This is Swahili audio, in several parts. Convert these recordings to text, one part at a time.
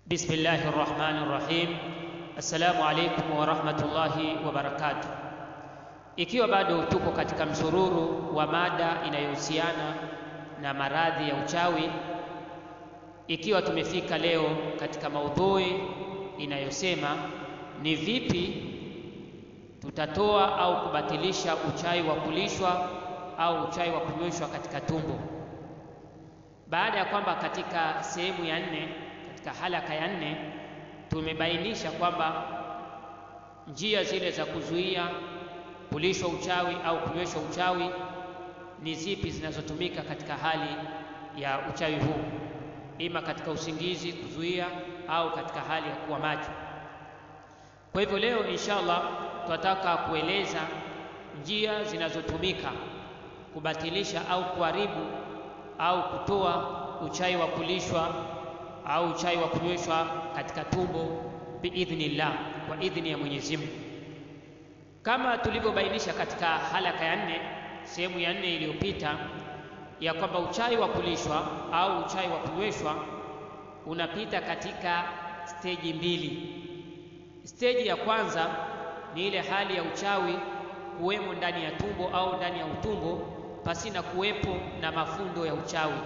Bismillahi rrahmani rrahim. Assalamu alaikum warahmatullahi wabarakatuh. Ikiwa bado tuko katika msururu wa mada inayohusiana na maradhi ya uchawi, ikiwa tumefika leo katika maudhui inayosema ni vipi tutatoa au kubatilisha uchawi wa kulishwa au uchawi wa kunyweshwa katika tumbo, baada ya kwamba katika sehemu ya nne katika halaka ya nne tumebainisha kwamba njia zile za kuzuia kulishwa uchawi au kunyweshwa uchawi ni zipi zinazotumika katika hali ya uchawi huu, ima katika usingizi kuzuia au katika hali ya kuwa macho. Kwa hivyo leo inshallah tunataka kueleza njia zinazotumika kubatilisha au kuharibu au kutoa uchawi wa kulishwa au uchawi wa kunyweshwa katika tumbo biidhnillah, kwa idhni ya Mwenyezi Mungu, kama tulivyobainisha katika halaka ya nne, sehemu ya nne iliyopita, ya kwamba uchawi wa kulishwa au uchawi wa kunyweshwa unapita katika steji mbili. Steji ya kwanza ni ile hali ya uchawi kuwemo ndani ya tumbo au ndani ya utumbo pasina kuwepo na mafundo ya uchawi.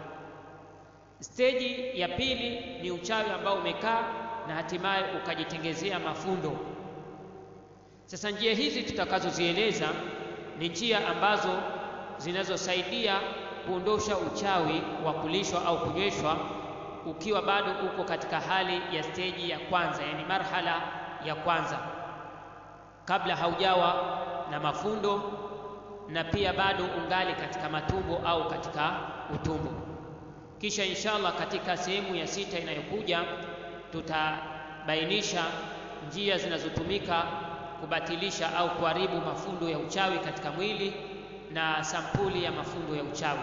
Steji ya pili ni uchawi ambao umekaa na hatimaye ukajitengezea mafundo. Sasa njia hizi tutakazozieleza ni njia ambazo zinazosaidia kuondosha uchawi wa kulishwa au kunyweshwa ukiwa bado uko katika hali ya steji ya kwanza, yani marhala ya kwanza, kabla haujawa na mafundo na pia bado ungali katika matumbo au katika utumbo. Kisha inshallah katika sehemu ya sita inayokuja tutabainisha njia zinazotumika kubatilisha au kuharibu mafundo ya uchawi katika mwili na sampuli ya mafundo ya uchawi.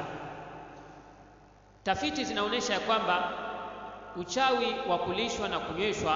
Tafiti zinaonyesha ya kwamba uchawi wa kulishwa na kunyweshwa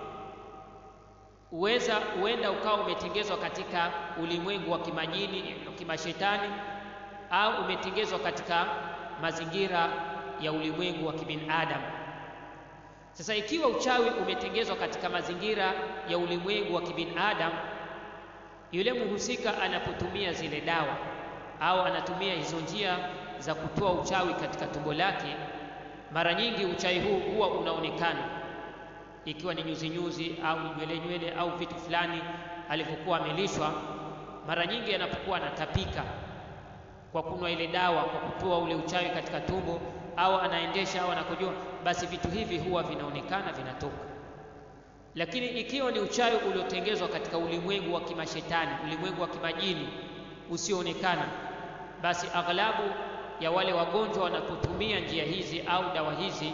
uweza huenda ukawa umetengezwa katika ulimwengu wa kimajini kimashetani, au umetengezwa katika mazingira ya ulimwengu wa kibinadamu. Sasa ikiwa uchawi umetengezwa katika mazingira ya ulimwengu wa kibinadamu, yule mhusika anapotumia zile dawa au anatumia hizo njia za kutoa uchawi katika tumbo lake, mara nyingi uchawi huu huwa unaonekana, ikiwa ni nyuzi nyuzi au nywele nywele au vitu fulani alivyokuwa amelishwa. Mara nyingi anapokuwa anatapika kwa kunywa ile dawa, kwa kutoa ule uchawi katika tumbo, au anaendesha au anakojoa, basi vitu hivi huwa vinaonekana vinatoka. Lakini ikiwa ni uchawi uliotengezwa katika ulimwengu wa kimashetani, ulimwengu wa kimajini usioonekana, basi aghlabu ya wale wagonjwa wanapotumia njia hizi au dawa hizi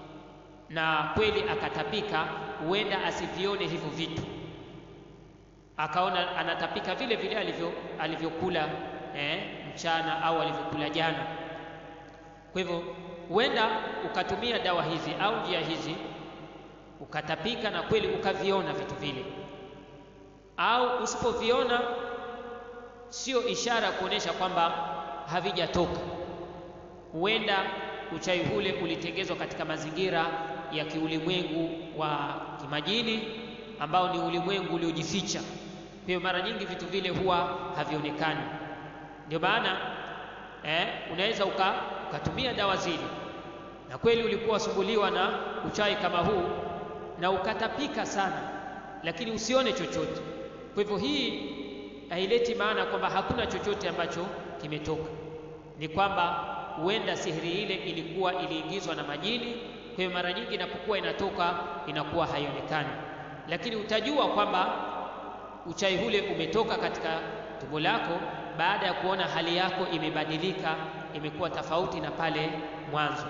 na kweli akatapika, huenda asivione hivyo vitu, akaona anatapika vile vile alivyo alivyokula eh, mchana au alivyokula jana. Kwa hivyo huenda ukatumia dawa hizi au njia hizi ukatapika na kweli ukaviona vitu vile, au usipoviona sio ishara ya kuonyesha kwamba havijatoka. Huenda uchawi ule ulitengezwa katika mazingira ya kiulimwengu wa kimajini ambao ni ulimwengu uliojificha. Kwa hiyo mara nyingi vitu vile huwa havionekani. Ndio maana eh, unaweza uka, ukatumia dawa zile na kweli ulikuwa wasumbuliwa na uchawi kama huu na ukatapika sana, lakini usione chochote. Kwa hivyo hii haileti maana kwamba hakuna chochote ambacho kimetoka, ni kwamba huenda sihiri ile ilikuwa iliingizwa na majini. Kwa hiyo mara nyingi inapokuwa inatoka inakuwa haionekani, lakini utajua kwamba uchawi ule umetoka katika tumbo lako baada ya kuona hali yako imebadilika, imekuwa tofauti na pale mwanzo.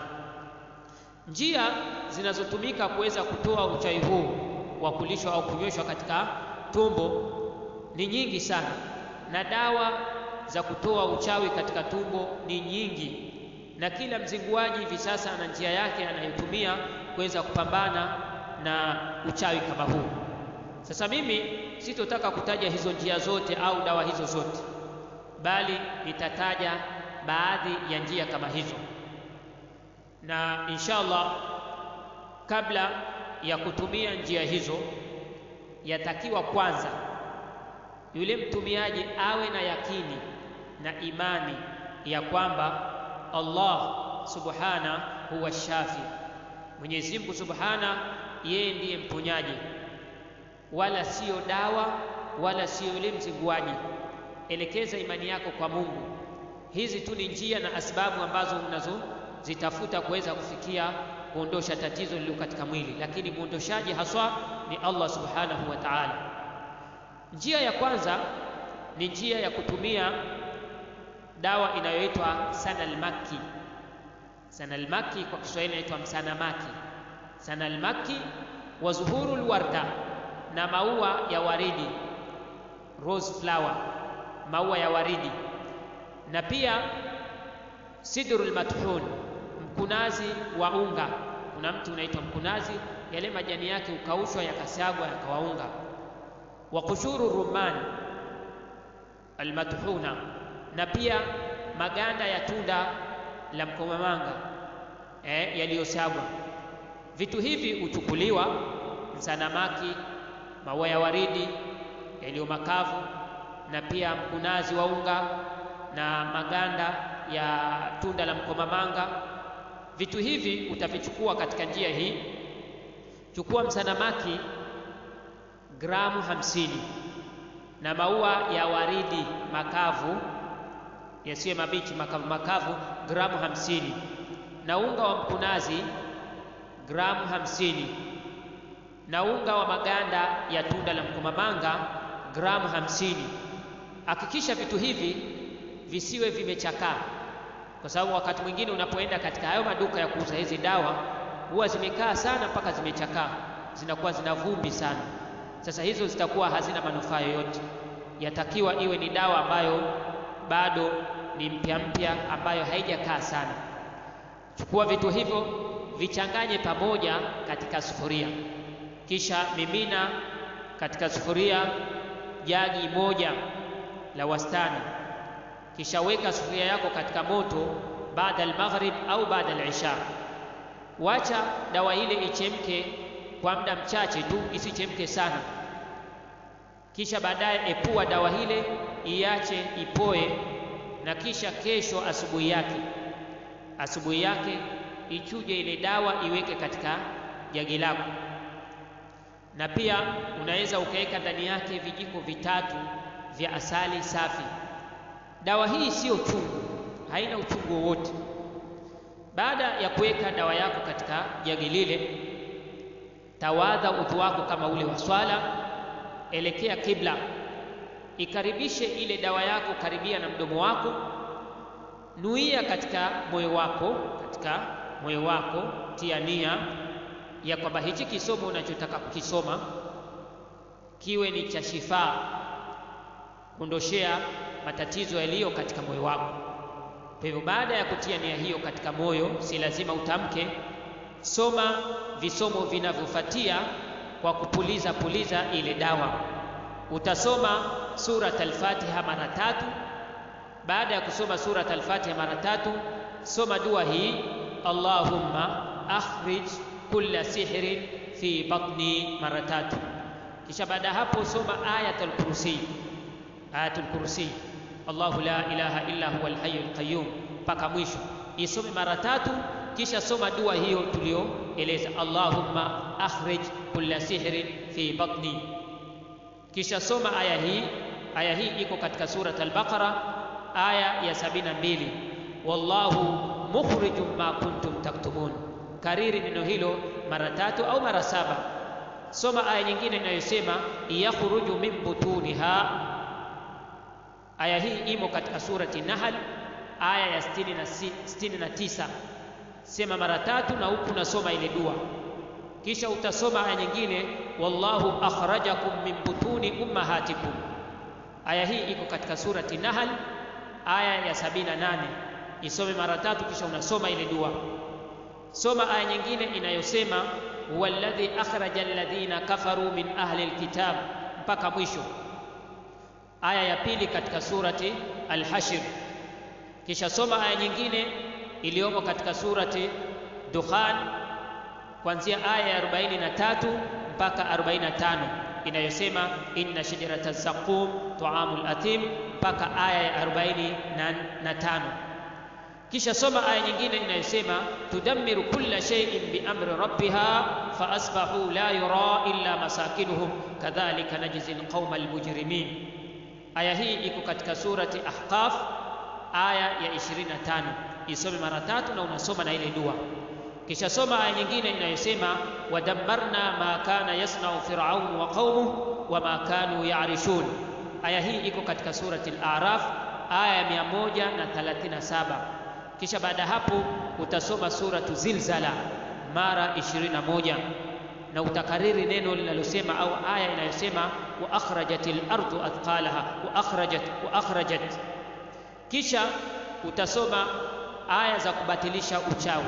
Njia zinazotumika kuweza kutoa uchawi huu wa kulishwa au kunyweshwa katika tumbo ni nyingi sana, na dawa za kutoa uchawi katika tumbo ni nyingi, na kila mzinguaji hivi sasa ana njia yake anayotumia kuweza kupambana na uchawi kama huu. Sasa mimi sitotaka kutaja hizo njia zote au dawa hizo zote, bali nitataja baadhi ya njia kama hizo, na inshallah kabla ya kutumia njia hizo, yatakiwa kwanza yule mtumiaji awe na yakini na imani ya kwamba Allah subhana huwa shafi, Mwenyezi Mungu subhana yeye ndiye mponyaji, wala siyo dawa wala siyo yule mzinguaji. Elekeza imani yako kwa Mungu. Hizi tu ni njia na asbabu ambazo unazozitafuta kuweza kufikia kuondosha tatizo lililo katika mwili, lakini mwondoshaji haswa ni Allah subhanahu wa ta'ala. Njia ya kwanza ni njia ya kutumia dawa inayoitwa sanalmaki. Sanalmaki kwa Kiswahili inaitwa msanamaki. Sanalmaki wa zuhurul warda, na maua ya waridi, rose flower, maua ya waridi, na pia sidrul mathun, mkunazi wa unga. Kuna mti unaitwa mkunazi, yale majani yake ukaushwa yakasagwa yakawaunga. Wa kushuru rumman almathuna, na pia maganda ya tunda la mkomamanga eh, yaliyosagwa. Vitu hivi huchukuliwa msanamaki, maua ya waridi yaliyo makavu, na pia mkunazi wa unga na maganda ya tunda la mkomamanga. Vitu hivi utavichukua katika njia hii. Chukua msanamaki gramu hamsini na maua ya waridi makavu yasiyo mabichi, makavu makavu gramu hamsini na unga wa mkunazi gramu hamsini na unga wa maganda ya tunda la mkomamanga gramu hamsini. Hakikisha vitu hivi visiwe vimechakaa, kwa sababu wakati mwingine unapoenda katika hayo maduka ya kuuza hizi dawa huwa zimekaa sana mpaka zimechakaa, zinakuwa zina vumbi sana. Sasa hizo zitakuwa hazina manufaa yoyote. Yatakiwa iwe ni dawa ambayo bado ni mpya mpya, ambayo haijakaa sana. Chukua vitu hivyo vichanganye pamoja katika sufuria, kisha mimina katika sufuria jagi moja la wastani, kisha weka sufuria yako katika moto baada al-maghrib au baada al-isha. Wacha dawa ile ichemke kwa muda mchache tu, isichemke sana. Kisha baadaye epua dawa ile, iache ipoe, na kisha kesho asubuhi yake asubuhi yake ichuje ile dawa iweke katika jagi lako, na pia unaweza ukaweka ndani yake vijiko vitatu vya asali safi. Dawa hii siyo chungu, haina uchungu wowote. Baada ya kuweka dawa yako katika jagi lile, tawadha udhu wako kama ule wa swala, elekea kibla, ikaribishe ile dawa yako karibia na mdomo wako nuia katika moyo wako, katika moyo wako tia nia ya kwamba hichi kisomo unachotaka kukisoma kiwe ni cha shifaa, kuondoshea matatizo yaliyo katika moyo wako. Kwa hivyo, baada ya kutia nia hiyo katika moyo, si lazima utamke, soma visomo vinavyofuatia kwa kupuliza puliza ile dawa. Utasoma surat al-Fatiha mara tatu baada ya kusoma surat al-Fatiha mara tatu, soma dua hii Allahumma akhrij kulla sihrin fi batni mara tatu. Kisha baada ya hapo soma ayatul kursi, ayatul kursi, Allahu la ilaha illa huwa al-hayyul qayyum mpaka mwisho, isome mara tatu. Kisha soma dua hiyo tulioeleza, Allahumma akhrij kulla sihrin fi batni. Kisha soma aya hii. Aya hii iko katika surat al-Baqara aya ya sabini na mbili wallahu mukhrijum ma kuntum taktumun. Kariri neno hilo mara tatu au mara saba. Soma aya nyingine inayosema yakhruju min butuniha. Aya hii imo katika surati Nahl aya ya sitini na tisa. Sema mara tatu na huku nasoma ile dua, kisha utasoma aya nyingine wallahu akhrajakum min butuni ummahatikum. Aya hii iko katika surati Nahl aya ya sabini na nane isome mara tatu, kisha unasoma ile dua. Soma aya nyingine inayosema huwa alladhi akhraja alladhina kafaru min ahli alkitab mpaka mwisho, aya ya pili katika surati Al-Hashr. Kisha soma aya nyingine iliyomo katika surati Dukhan kuanzia aya ya 43 mpaka 45 inayosema inna shajarata zaqum taamul athim mpaka aya ya 45 kisha soma aya nyingine inayosema tudammiru kulla shay'in biamri rabbiha faasbahu la yura illa masakinuhum kadhalika najzi alqauma almujrimin aya hii iko katika surati ahqaf aya ya 25 isome mara tatu na unasoma na ile dua kisha soma aya nyingine inayosema wadammarna ma kana yasnau firaun wa qaumuhu wama kanu yarishun aya hii iko katika surati al-a'raf aya ya 137 kisha baada hapo utasoma suratu zilzala mara 21 na utakariri neno linalosema au aya inayosema wa akhrajatil ardu athqalaha wa akhrajat wa akhrajat kisha utasoma aya za kubatilisha uchawi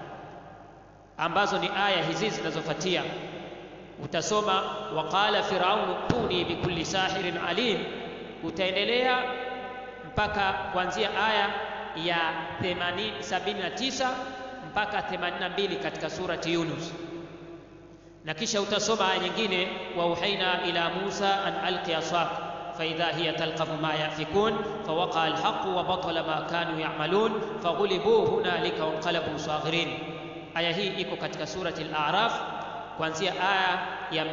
ambazo ni aya hizi zinazofuatia utasoma waqala firaunu tuni bikulli sahirin alim utaendelea mpaka kuanzia aya ya 79 mpaka 82 katika surati Yunus na kisha utasoma aya nyingine wa uhaina ila Musa an alqi asak فإذا هي تلقف ما يأفكون فوقع الحق وبطل ما كانوا يعملون فغلبوا هنالك وانقلبوا صاغرين aya hii iko katika surati al-A'raf kuanzia aya ya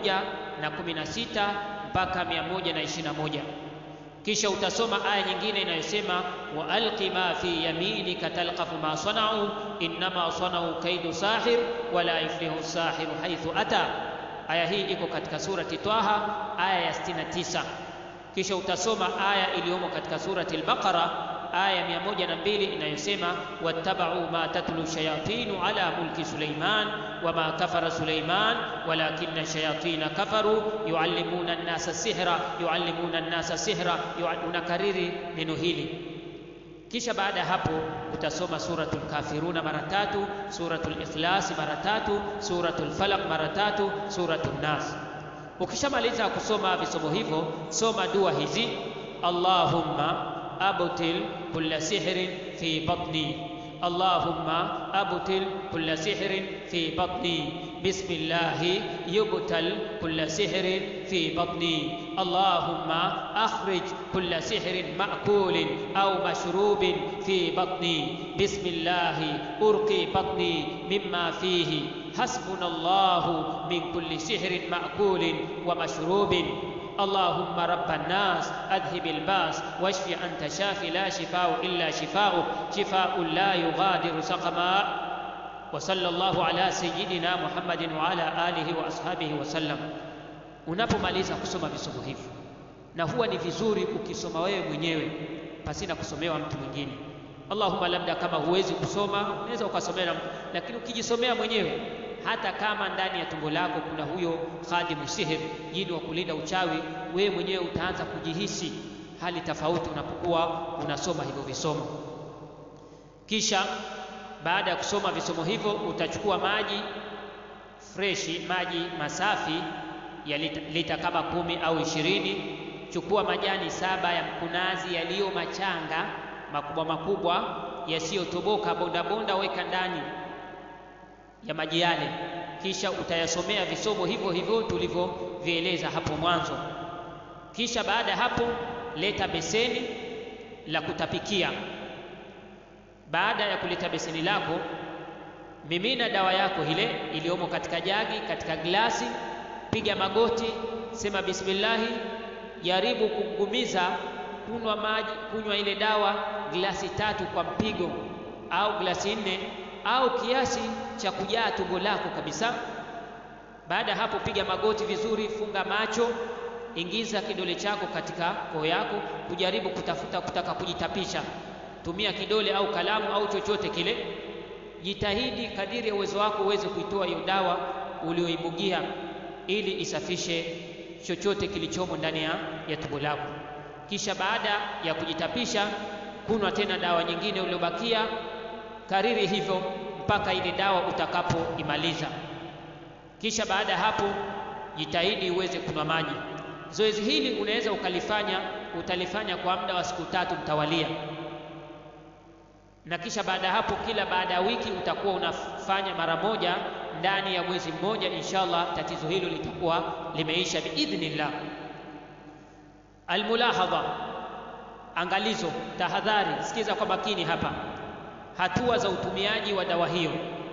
116 mpaka 121 kisha utasoma aya nyingine inayosema wa alqi ma fi yaminika talqafu ma sanau innama sanau kaidu sahir wala yuflihu sahiru haithu ata aya hii iko katika surati Taha aya ya 69 kisha utasoma aya iliyomo katika surati al-Baqara aya mia moja na mbili inayosema wattabau ma tatlu shayatinu ala mulki Suleiman wama kafara Suleiman walakinna shayatina kafaru yuallimuna nnasa sihra yuallimuna nnasa sihra unakariri neno hili kisha baada ya hapo utasoma suratul kafiruna mara tatu suratul ikhlasi mara tatu suratul falaq mara tatu suratul nas ukishamaliza kusoma visomo hivyo soma dua hizi allahumma أبطل كل سحر في بطني اللهم أبطل كل سحر في بطني بسم الله يبتل كل سحر في بطني اللهم أخرج كل سحر مأكول أو مشروب في بطني بسم الله أرقي بطني مما فيه حسبنا الله من كل سحر مأكول ومشروب اللهم رب الناس اذهب الباس واشف انت شافي لا شفاء الا شفاؤك شفاء لا يغادر سقما وصلى الله على سيدنا محمد وعلى اله واصحابه وسلم unapomaliza kusoma visomo hivi na huwa ni vizuri ukisoma wewe mwenyewe pasina kusomewa mtu mwingine allahumma labda kama huwezi kusoma unaweza ukasomea na mtu lakini ukijisomea mwenyewe hata kama ndani ya tumbo lako kuna huyo khadimu sihir jini wa kulinda uchawi wewe mwenyewe utaanza kujihisi hali tofauti unapokuwa unasoma hivyo visomo kisha baada ya kusoma visomo hivyo utachukua maji freshi maji masafi ya lita, lita kama kumi au ishirini chukua majani saba ya mkunazi yaliyo machanga makubwa makubwa yasiyotoboka bondabonda weka ndani ya maji yale kisha utayasomea visomo hivyo hivyo tulivyovieleza hapo mwanzo kisha baada ya hapo leta beseni la kutapikia baada ya kuleta beseni lako mimina dawa yako ile iliyomo katika jagi katika glasi piga magoti sema bismillahi jaribu kugumiza kunywa maji kunywa ile dawa glasi tatu kwa mpigo au glasi nne au kiasi cha kujaa tumbo lako kabisa. Baada ya hapo, piga magoti vizuri, funga macho, ingiza kidole chako katika koo yako, kujaribu kutafuta kutaka kujitapisha. Tumia kidole au kalamu au chochote kile, jitahidi kadiri ya uwezo wako uweze kuitoa hiyo dawa ulioibugia, ili isafishe chochote kilichomo ndani ya, ya tumbo lako. Kisha baada ya kujitapisha, kunywa tena dawa nyingine uliobakia kariri hivyo mpaka ile dawa utakapoimaliza. Kisha baada ya hapo jitahidi uweze kunywa maji. Zoezi hili unaweza ukalifanya, utalifanya kwa muda wa siku tatu mtawalia, na kisha baada ya hapo, kila baada ya wiki utakuwa unafanya mara moja ndani ya mwezi mmoja, inshallah tatizo hilo litakuwa limeisha biidhnillah. Almulahadha, angalizo, tahadhari, sikiza kwa makini hapa, hatua za utumiaji wa dawa hiyo.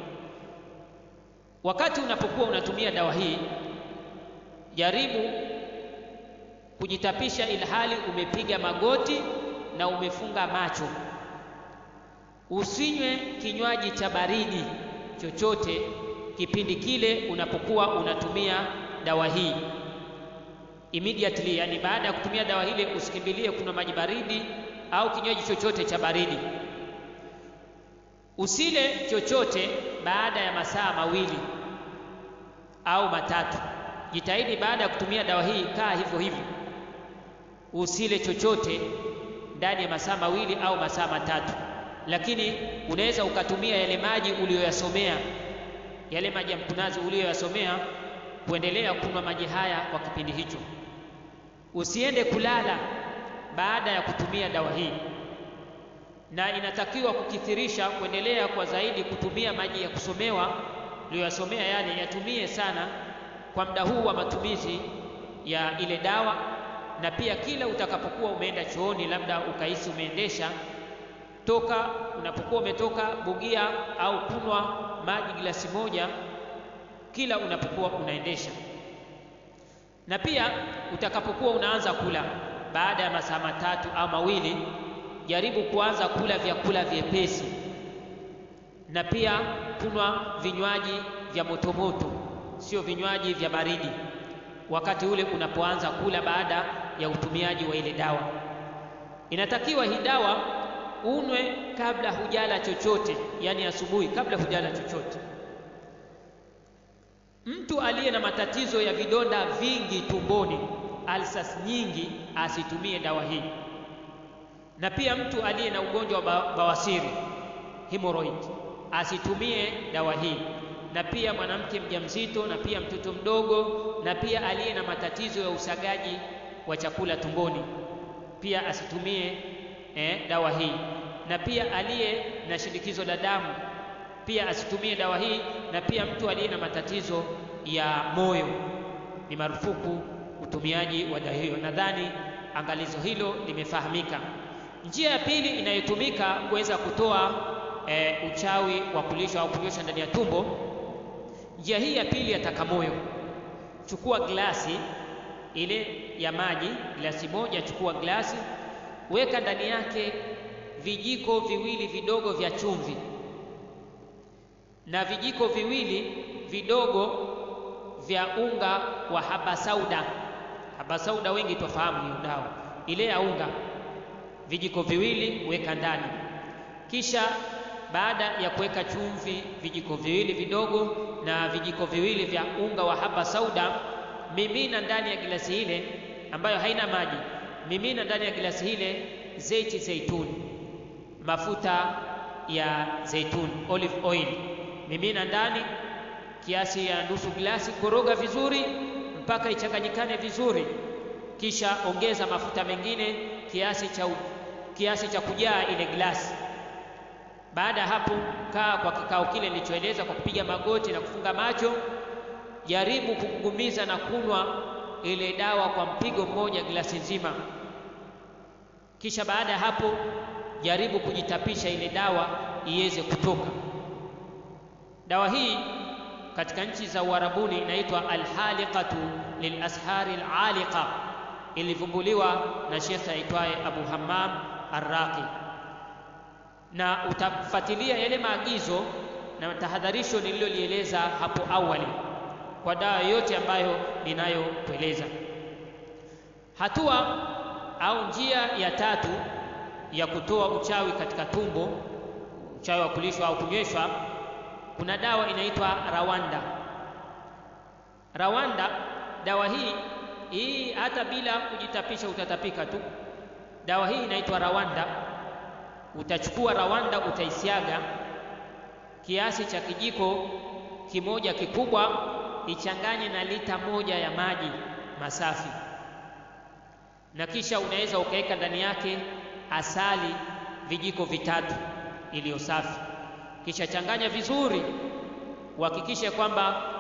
Wakati unapokuwa unatumia dawa hii, jaribu kujitapisha ilhali umepiga magoti na umefunga macho. Usinywe kinywaji cha baridi chochote kipindi kile unapokuwa unatumia dawa hii immediately, yani baada ya kutumia dawa hile usikimbilie kunywa maji baridi au kinywaji chochote cha baridi. Usile chochote baada ya masaa mawili au matatu. Jitahidi baada ya kutumia dawa hii, kaa hivyo hivyo, usile chochote ndani ya masaa mawili au masaa matatu. Lakini unaweza ukatumia yale maji uliyoyasomea, yale maji ya mkunazi uliyoyasomea, kuendelea kunywa maji haya kwa kipindi hicho. Usiende kulala baada ya kutumia dawa hii, na inatakiwa kukithirisha, kuendelea kwa zaidi kutumia maji ya kusomewa uliyoyasomea, yale yatumie sana kwa muda huu wa matumizi ya ile dawa, na pia kila utakapokuwa umeenda chooni, labda ukahisi umeendesha toka, unapokuwa umetoka bugia au kunywa maji glasi moja kila unapokuwa unaendesha, na pia utakapokuwa unaanza kula baada ya masaa matatu au mawili, jaribu kuanza kula vyakula vyepesi, na pia kunywa vinywaji vya motomoto, sio vinywaji vya baridi, wakati ule unapoanza kula baada ya utumiaji wa ile dawa. Inatakiwa hii dawa unwe kabla hujala chochote, yani asubuhi, kabla hujala chochote. Mtu aliye na matatizo ya vidonda vingi tumboni, alsas nyingi, asitumie dawa hii, na pia mtu aliye na ugonjwa wa bawasiri hemorrhoid, asitumie dawa hii, na pia mwanamke mjamzito, na pia mtoto mdogo, na pia aliye na matatizo ya usagaji wa chakula tumboni, pia asitumie eh, dawa hii, na pia aliye na shinikizo la damu pia asitumie dawa hii, na pia mtu aliye na matatizo ya moyo ni marufuku utumiaji wa dawa hiyo. Nadhani angalizo hilo limefahamika. Njia ya pili inayotumika kuweza kutoa e, uchawi wa kulisha au kunyosha ndani ya tumbo, njia hii ya pili ya takamoyo. Chukua glasi ile ya maji, glasi moja, chukua glasi, weka ndani yake vijiko viwili vidogo vya chumvi na vijiko viwili vidogo vya unga wa habasauda. Habasauda wengi tofahamu hiyo dawa ile ya unga, vijiko viwili weka ndani. Kisha baada ya kuweka chumvi vijiko viwili vidogo na vijiko viwili vya unga wa habasauda, mimina ndani ya gilasi ile ambayo haina maji, mimina ndani ya gilasi ile zeiti zeituni, mafuta ya zeituni, olive oil mimina ndani kiasi ya nusu glasi, koroga vizuri mpaka ichanganyikane vizuri, kisha ongeza mafuta mengine kiasi cha, kiasi cha kujaa ile glasi. Baada ya hapo, kaa kwa kikao kile nilichoeleza kwa kupiga magoti na kufunga macho. Jaribu kugugumiza na kunywa ile dawa kwa mpigo mmoja glasi nzima. Kisha baada ya hapo, jaribu kujitapisha ile dawa iweze kutoka. Dawa hii katika nchi za Uarabuni inaitwa alhaliqatu lilashari alaliqa, ilivumbuliwa na shekhe aitwaye Abu Hammam Arraqi, na utafuatilia yale maagizo na tahadharisho nililolieleza hapo awali kwa dawa yote ambayo ninayokueleza. Hatua au njia ya tatu ya kutoa uchawi katika tumbo, uchawi wa kulishwa au kunyweshwa kuna dawa inaitwa rawanda. Rawanda, dawa hii hii, hata bila kujitapisha utatapika tu. Dawa hii inaitwa rawanda. Utachukua rawanda, utaisiaga kiasi cha kijiko kimoja kikubwa, ichanganye na lita moja ya maji masafi, na kisha unaweza ukaweka ndani yake asali vijiko vitatu iliyo safi, kisha changanya vizuri, uhakikishe kwamba